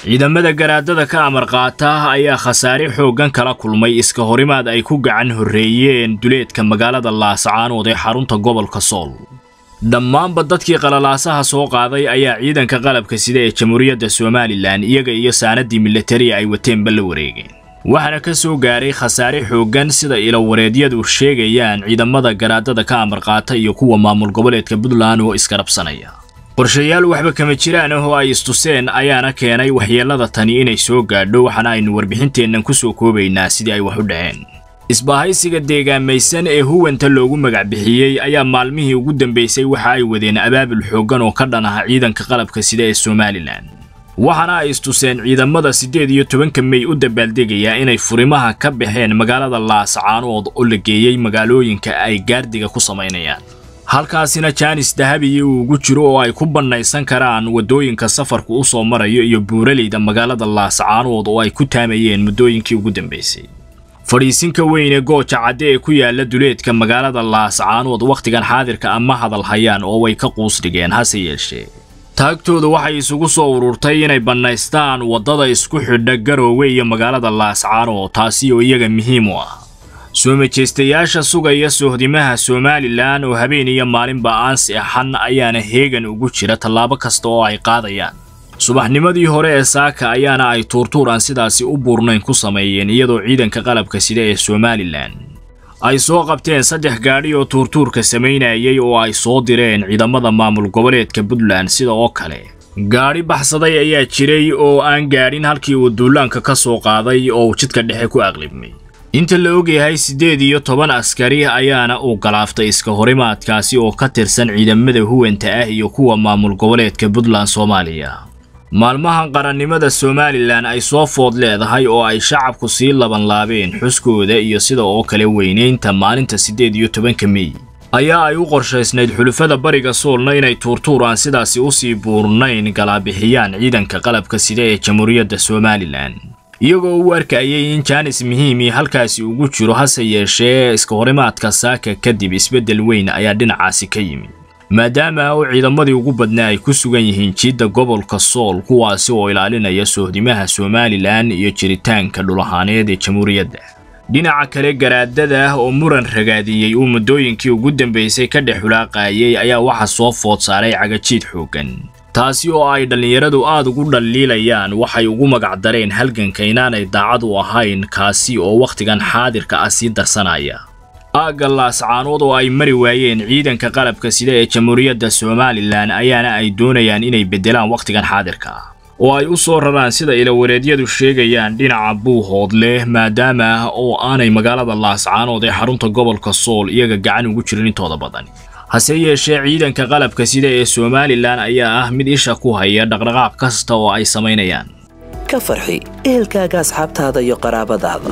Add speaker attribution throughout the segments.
Speaker 1: ciidamada garaadada ka amar qaata ayaa khasaare xooggan kala kulmay iska horimaad ay ku gacan horreeyeen duleedka magaalada laascaanood ee xarunta gobolka sool dhammaanba dadkii qalalaasaha soo qaaday ayaa ciidanka qalabka sida ee jamhuuriyadda somalilan iyaga iyo saanadii militariya ay wateenba la wareegeen waxaana ka soo gaaray khasaare xooggan sida ilawareedyadu sheegayaan ciidamada garaadada ka amar qaata iyo kuwa maamul goboleedka puntland oo iskarabsanaya qorshayaal waxba kama jiraan ah oo ay istuseen ayaana keenay waxyeellada tani inay soo gaadho waxaana aynu warbixinteennan ku soo koobaynaa sidii ay wax u dhaceen isbahaysiga deegaamaysan ee huwanta loogu magac bixiyey ayaa maalmihii ugu dambaysay waxa ay wadeen abaabul xooggan oo ka dhan ah ciidanka qalabka sida ee somalilan waxaana ay istuseen ciidamada siddeed iyo tobanka mey u dabaaldegayaa inay furimaha ka baxeen magaalada laascaanood oo la geeyey magaalooyinka ay gaardiga ku samaynayaan halkaasina jaanis dahabiyi uu ugu jiro oo ay ku bannaysan karaan waddooyinka safarku u soo marayo iyo buuraleyda magaalada laascaanood oo ay ku taamayeen muddooyinkii ugu dambaysay fadhiisinka weyn ee gooja cadde ee ku yaala duleedka magaalada laascaanood wakhtigan xaadirka ama hadal hayaan oo way ka quus dhigeen hase yeeshee taagtooda waxay isugu soo ururtay inay bannaystaan waddada isku xidha garoowe iyo magaalada laascaanood taasi oo iyaga muhiim u ah soo majeystayaasha sugaya sohdimaha somalilan oo habeen iyo maalinba aan seexan ayaana heegan ugu jira tallaabo kasta oo ay qaadayaan subaxnimadii hore ee saaka ayaana ay tuurtuur aan sidaasi u buurnayn ku sameeyeen iyadoo ciidanka qalabka sida ee somalilan ay soo qabteen saddex gaadhi oo tuurtuurka samaynayay oo ay soo direen ciidamada maamul goboleedka puntland sida oo kale gaadhi baxsaday ayaa jiray oo aan gaadhin halkii uu duulaanka ka soo qaaday oo uu jidka dhexe ku aqlibmay inta la ogyahay siddeed iyo toban askari ayaana uu galaaftay iska horimaadkaasi oo ka tirsan ciidamada huwanta ah iyo kuwa maamul goboleedka puntland soomaaliya maalmahan qarannimada somalilan ay soo food leedahay oo ay shacabku sii labanlaabeen xuskooda iyo sida oo kale weynaynta maalinta siddeed iyo tobanka mey ayaa ay u qorshaysnayd xulufada bariga soolna inay tuurtuur aan sidaasi usii buurnayn galaabixiyaan ciidanka qalabka sida ee jamhuuriyadda somalilan iyagoo u arkayay in jaanis muhiimii halkaasi ugu jiro hase yeeshee iska horimaadka saaka kadib isbeddel weyn ayaa dhinacaasi ka yimid maadaama uu ciidamadii ugu badnaa ay ku sugan yihiin jiidda gobolka sool kuwaasi oo ilaalinaya sohdimaha somalilan iyo jiritaanka dhulahaaneed ee jamhuuriyadda dhinaca kale garaadada oo muran ragaadiyey uu muddooyinkii ugu dambaysay ka dhex xulaaqaayay ayaa waxa soo food saaray cagajiid xooggan taasi oo ay dhallinyaradu aad ugu dhaliilayaan waxay ugu magacdareen halganka inaanay daacad u ahayn kaasi oo wakhtigan xaadirka ah sii darsanaya aagga laascaanood oo ay mari waayeen ciidanka qalabka sida ee jamhuuriyadda somalilan ayaana ay doonayaan inay beddelaan wakhtigan xaadirka ah oo ay u soo raraan sida ilawareedyadu sheegayaan dhinaca buuhood leh maadaama oo aanay magaalada laascaanood ee xarunta gobolka sool iyaga gacan ugu jirin intooda badan hase yeeshee ciidanka qalabka sida ee somalilan ayaa ah mid isha ku haya dhaqdhaqaaq kasta oo ay samaynayaan
Speaker 2: ka farxi ehelkaaga asxaabtaada iyo qaraabadaada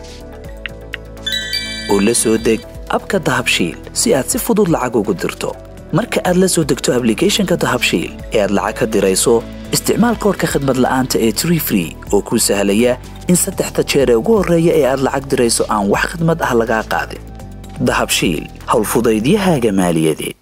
Speaker 2: oo la soo deg abka dahabshiil si aad si fudud lacag ugu dirto marka aad la soo degto ablicathonka dahabshiil ee aad lacag ka dirayso isticmaal koorka khadmad la'aanta ee tree free oo kuu sahlaya in saddexda jeer ee ugu horreeya ee aad lacag dirayso aan wax khadmad ah lagaa qaadin dahabshiil howlfudaydiyahaaga maaliyadeed